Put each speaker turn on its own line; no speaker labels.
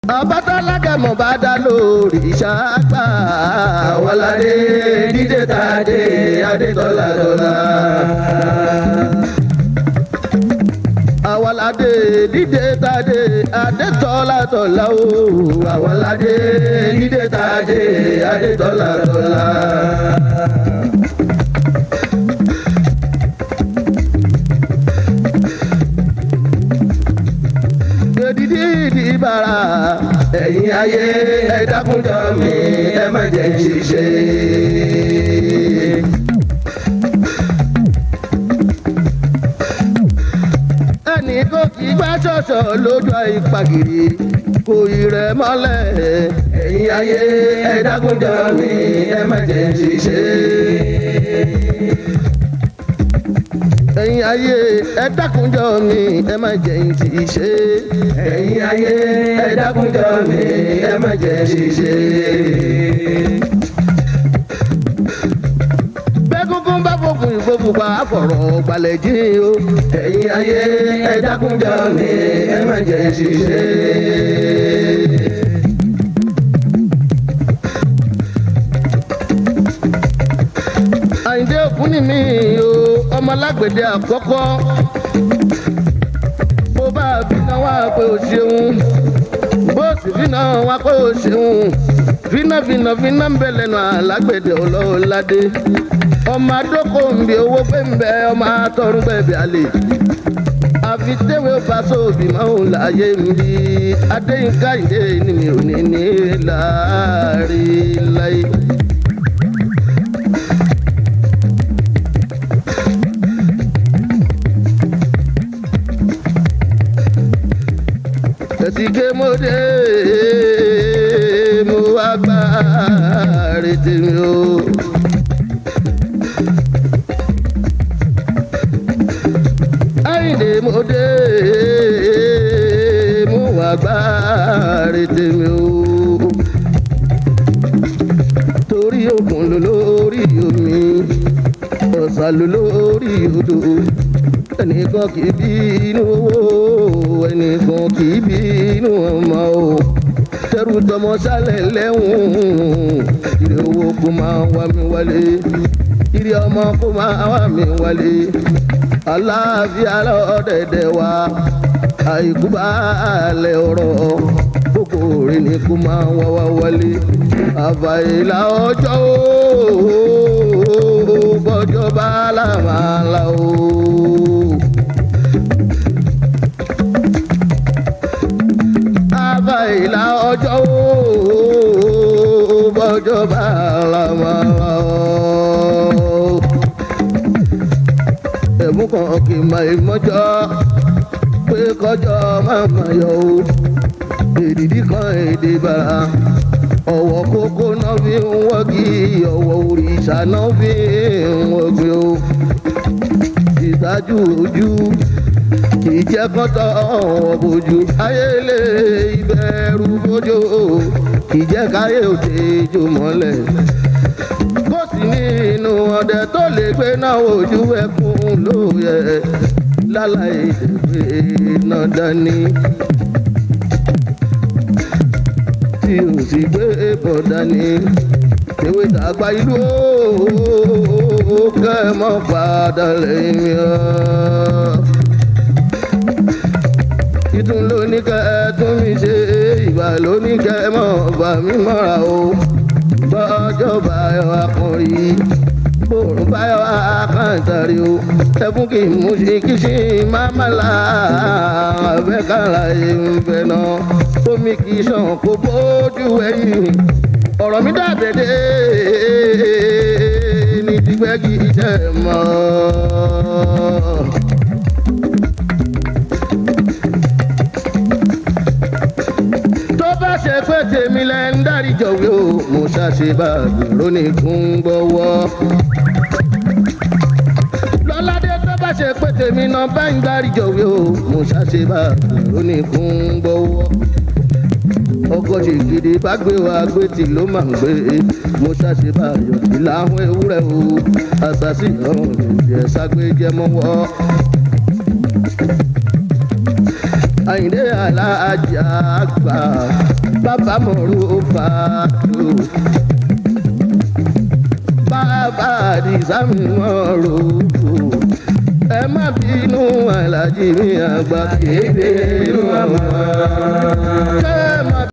ọbátọ́lágẹ̀mọ̀ bá dá lórí ìṣàgbà.
àwọládé dídé tàdé adétọ́lá dọ́là.
àwọládé dídé tàdé adétọ́lá tọ́lá o.
àwọládé dídé tàdé adétọ́lá dọ́là.
èdìdí ìdìbàrà.
ẹ̀yin ayé ẹ dákúnjọ mi ẹ má jẹ́ ń ṣiṣẹ́.
ẹnì kò kí gbá ṣọ̀ṣọ̀ lójú àìpàgìrì kò ì rẹ̀ mọ́lẹ̀.
ẹ̀yin ayé ẹ dákúnjọ mi ẹ má jẹ́ ń ṣiṣẹ́.
ẹ̀yin ayé ẹ dákunjọ mi ẹ má jẹ́ ń ti ṣe.
ẹ̀yin ayé ẹ dákúnjọ mi ẹ má jẹ́ ń ṣiṣẹ́.
bẹ́gúngún bá fòkùn ìfòfùpá àfọ̀rọ̀ gbalẹ̀ jí o.
ẹ̀yin ayé ẹ dákúnjọ mi ẹ má jẹ́ ń ṣiṣẹ́.
àyìndé òkun ni mí o ọmọ alágbèdè àkọ́kọ́. bó bá bínú wá pé o ṣeun bó sì bínú wá pé o ṣeun fínà fínà fínà ń bẹ lẹ́nu alágbèdè ọlọ́ọ̀ládé. ọmọ adókò ń bi owó pé ń bẹ ọmọ atọ́rùn bẹ́ẹ̀ àlè. àfi tẹ́wé bá sóòbí máa ń láàyè ń bí adéyínká ìdè ni mi ò ní ní láàrin láyé. ẹ̀sìnké mo dé mo wá gbá retí mi o. Àyìndé mo dé mo wá gbá retí mi o. torí òkun ló lórí omi ọ̀sà ló lórí odò ẹnìkan kì í bí inú owó ẹnìkan kì í bí inú ọmọ o tẹrù tọmọ sálẹ̀ lẹ́hùn ìrè owó kó máa wá mi wálé ìrè ọmọ kó máa wá mi wálé aláàfíà lọ́dẹ̀dẹ̀ wa àìkú bá lẹ̀ ọ̀rọ̀ gbogbo rẹ̀ ni kó máa wá wá wálé àfàìlà ọjọ́ o bọ́jọ́ bá làmàlà o. àfàìlà ọjọ́ o bọ́jọ́ bá làmàlà o. ẹ̀mú kan kì í máa mọ́jọ́ pé kọjọ́ máa máa yọ o. èdìdí kan èdè bàrà ọwọ́ kókó náà fi ń wọ́gi ọwọ́ òrìṣà náà fi ń wọ́gi o. ìtajú ojú kì í jẹ́ kọ́tọ̀ ọ̀wọ́ bójú ayélé ìbẹ̀rù bójú kì í jẹ́ káyé òde jò mọ́lẹ̀. bó sì ní inú ọdẹ tó lè gbé náà ojú ẹkún ló yẹ láláì ìdẹ̀gbẹ́ náà dání tí o sì gbé bọ̀dá ni. Ewé tàgbà ìlú ó kẹ́ ẹ mọ́ padà lẹ́yìn mi ọ́. Ìtún ló ní kẹ́ ẹ tún mi ṣe ìgbà ló ní kẹ́ ẹ mọ́ bà mí mọ́ra o. Bọ́jọ́ báyọ̀ akọrin bòrùn báyọ̀ akáǹtàrí o. Ẹkún kì í mú sí kí sí máa má la àbẹ́kàlà ìfẹ́ náà omi kì í sàn kó bójú ẹ̀yìn ọ̀rọ̀ mi dàbẹ̀dẹ̀ ní dìgbẹ́ kì í jẹ́ mọ́. tó bá ṣe pé tèmi lẹ́ ń dárí jọ̀wé o mo ṣàṣe bá gbèrò ní kún gbọ́wọ́. lọ́ládé tó bá ṣe pé tèmi náà bá ń dárí jọ̀wé o mo ṣàṣe bá gbèrò ní kún gbọ́wọ́ ọkọ ṣègede bá gbé wa gbé tí ló máa ń gbé mo ṣàṣe báyọ̀ sí láwọn ewúrẹ́ o àṣàṣì ọ̀hún ìjẹ́ ságbé jẹ́ mọ́wọ́. àyìndé alájà àgbà bàbá mọ̀rú fàdó bàbá àdìsá mi mọ̀rú ẹ má bínú alájí mi àgbà kéde inú àwọn.